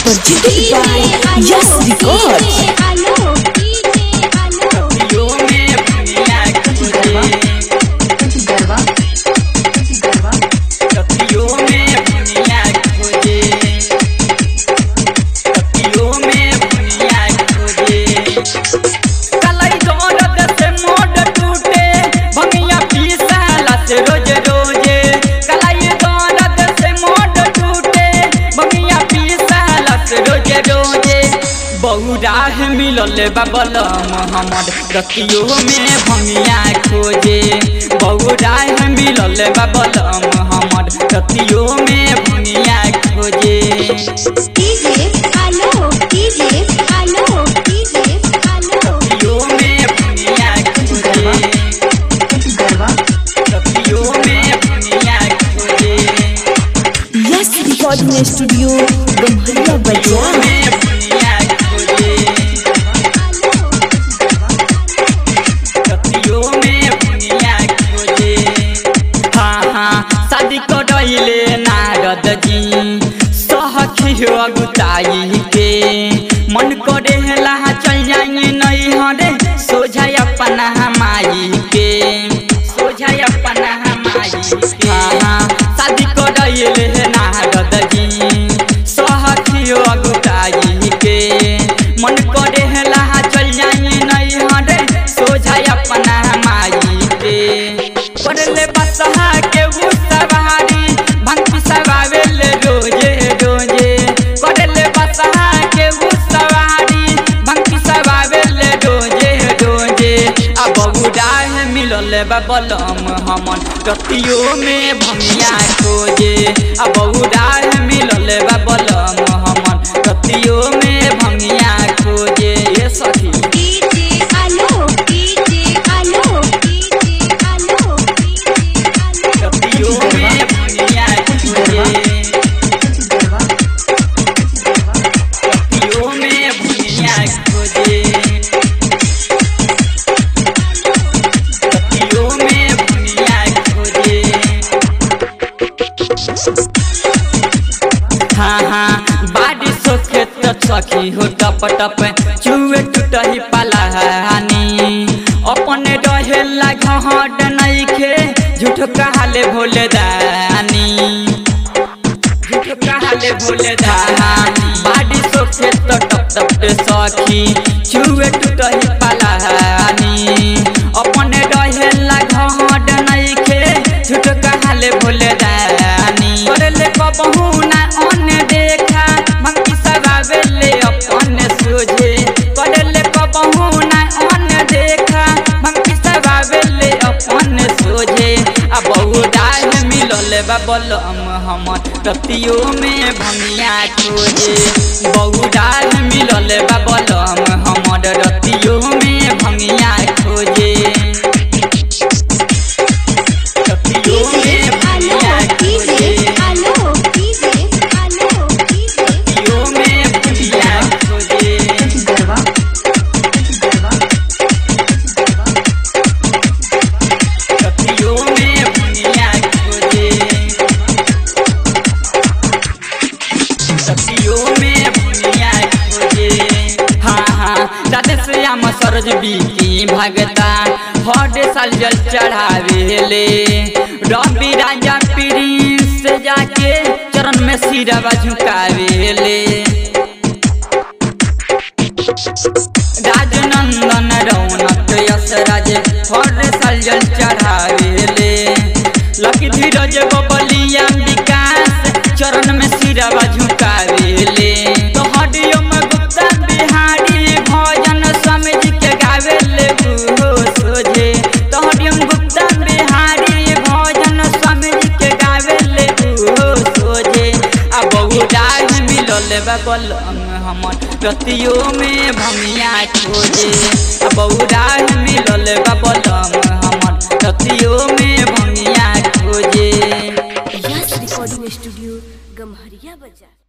presented by Yes Records. कतियो में भुनिया खोजे कतियो में भुनिया खोजे कतियो में भुनिया खोजे कलाई दौड़त से मोड टूटे भंगिया पीसाला से रोज रोजे कलाई दौड़त से मोड टूटे भंगिया पीसाला से रोज रोजे बहुराह मिलल बबलम हमर रतियो में भंगिया खोजे बहुराह मिलल बबलम हमर रतियो में भंगिया खोजे रतियो में भंगिया खोजे रतियो में भंगिया खोजे Yes Recording Studio, Gamharia Bazaar. में भुनिया खोजे कतियो में भुनिया खोजे हाँ हाँ शादी करैले नारद जी सहखी हो अगुताई के मन करे लहा चल जाइए नहीं हरे सोझा अपना माई के सोझा अपना माई के हाँ हाँ शादी करैले नारद जी सहखी हो अगुताई के मन करे लहा चल जाइए नहीं हरे सोझा अपना माई के करले बसहा के उ सवारी भंग सवावेले रोजे रोजे करले बसहा के उ सवारी भंग सवावेले रोजे रोजे अब उड़ाह मिलल बबलम हमन कतियो में भमिया खोजे अब उड़ाह मिलल बबलम हमन कतियो में भमिया खोजे ये सखी कतियो में भमिया खोजे कतियो में भुनिया खोजे कतियो में भुनिया खोजे हाँ हाँ बारिश होखे तो सखी हो टप टप चुए टूटही पलाहानी अपने रहेला घहट नइखे झूठ कहाले भोले दानी झूठ कहाले भोले दानी बाड़ी सोखे तो टप टप के सखी चुए टूटही पलाहानी अपने रहेला घहट नइखे झूठ कहाले भोले दानी करले कबहू ना अन्य देखा मंकी सगावेले अपने सोझे करले कबहू ना अन्य देखा मंकी सगावेले अपने सोझे आ बहु डाल मिलल बबलम हमर रतियो में भंगिया खोजे बहु डाल मिलल बबलम हमर रतियो में भंगिया खोजे रतियो में भंगिया खोजे रतियो में भंगिया खोजे कतियो में भुनिया खोजे कतियो में भुनिया खोजे हाँ हाँ राधे श्याम सरोज बीकी भगता हर साल जल चढ़ावेले रवि राजा प्रिंस जाके चरण में सिरवा झुकावेले राजनंदन रौनक यशराज हर साल जल चढ़ावेले लकी धीरज बबलिया विकास चरण में सिरवा झुकावेले तो हरिओम गुप्ता बिहारी भजन समझ के गावेले हो सोझे तो हरिओम गुप्ता बिहारी भजन समझ के गावेले हो सोझे आ बहु डाग मिलल बबलम हमर रतियो में भमिया खोजे आ बहु डाग मिलल बबलम हमर रतियो में भमिया खोजे Yes Recording Studio, Gamharia Bazaar.